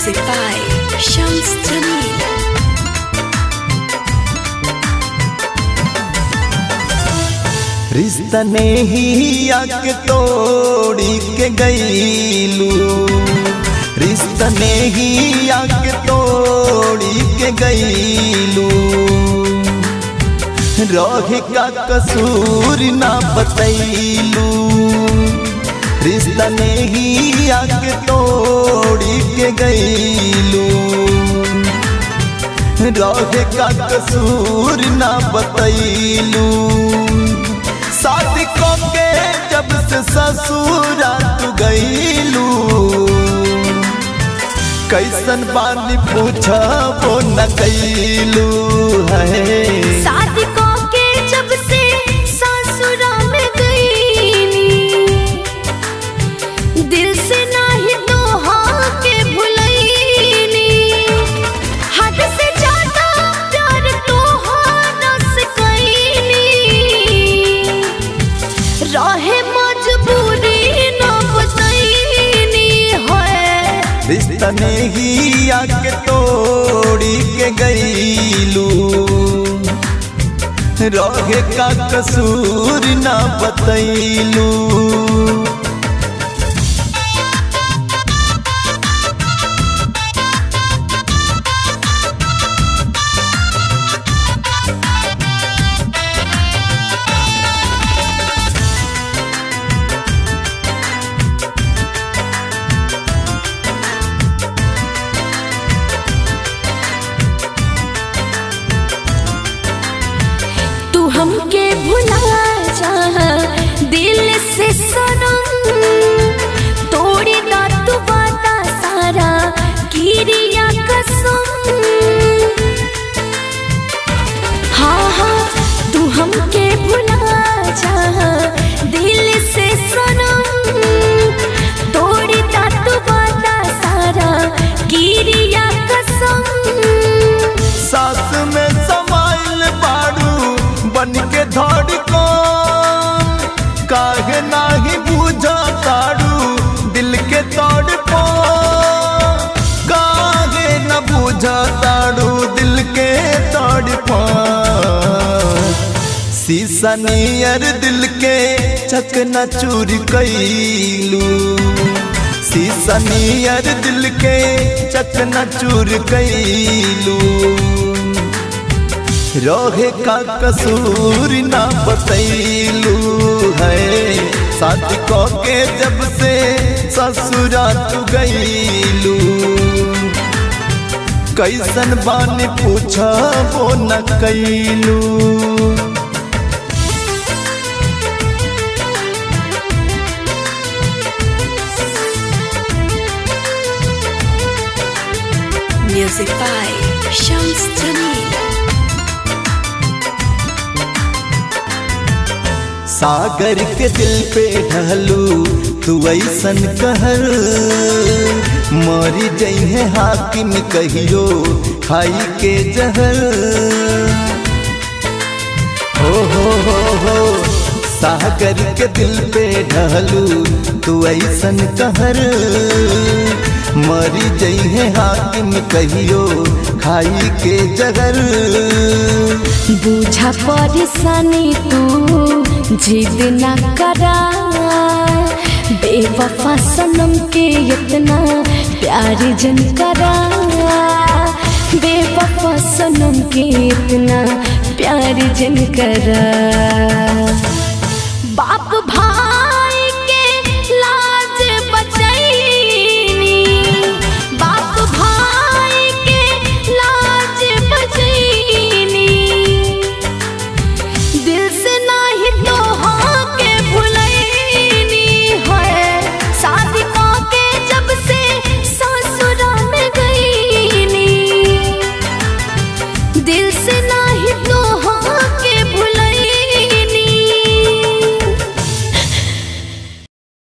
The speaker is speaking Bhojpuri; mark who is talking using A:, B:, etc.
A: Music by Shams Jamil.
B: रिश्ता ने ही आके तोड़ी के गईलू रिश्ता ने ही आके तोड़ी के गईलू रहे का कसूर ना बतैलू रिश्ता ने ही आके तोड़ी के गईलू रहे का कसूर ना बतैलू शादी को के जब से ससुरा तू गईलू कैसन बानी पूछा वो न कैलू है
A: शादी को के जब से ससुरा में गईनी दिल से नाही दोहा के भुलैनी हद से ज्यादा प्यार तोहारा से कैनी रहे मजबूरी न बतैनी है
B: रिश्ता ने ही आके तोड़ी के गईलू रहे का कसूर ना बतैलू
A: तू हमके भुला जा दिल से सनम तोड़ी दा तू वादा सारा किरिया कसम हाँ हाँ तू हमके भुला जा दिल से सनम तोड़ी दा तू वादा सारा किरिया कसम
B: सास में समाइल बाड़ू बन के धड़को काहे नाही बुझा ताड़ू दिल के तड़पो काहे न बुझा ताड़ू दिल के तड़पो शीशा नियर दिल के चकना चूर कैलू शीशा नियर दिल के चकना चूर कैलू रोहे का कसूर ना बतैलू है शादी को के जब से ससुरा तू गईलू कैसन बानी पूछा वो न कैलू
A: Music by Shams Jamil.
B: सागर के दिल पे ढलू तू ऐसन कहर मरी जइहे हाकिम कहियो खाई के जहर हो हो हो हो सागर के दिल पे ढलू तू ऐसन कहर मरी जइहे हाकिम कहियो खाई के जहर
A: बूझा परेशानी तू जिद ना करा बेवफा सनम के इतना प्यार जन करा बेवफा सनम के इतना प्यार जन करा बाप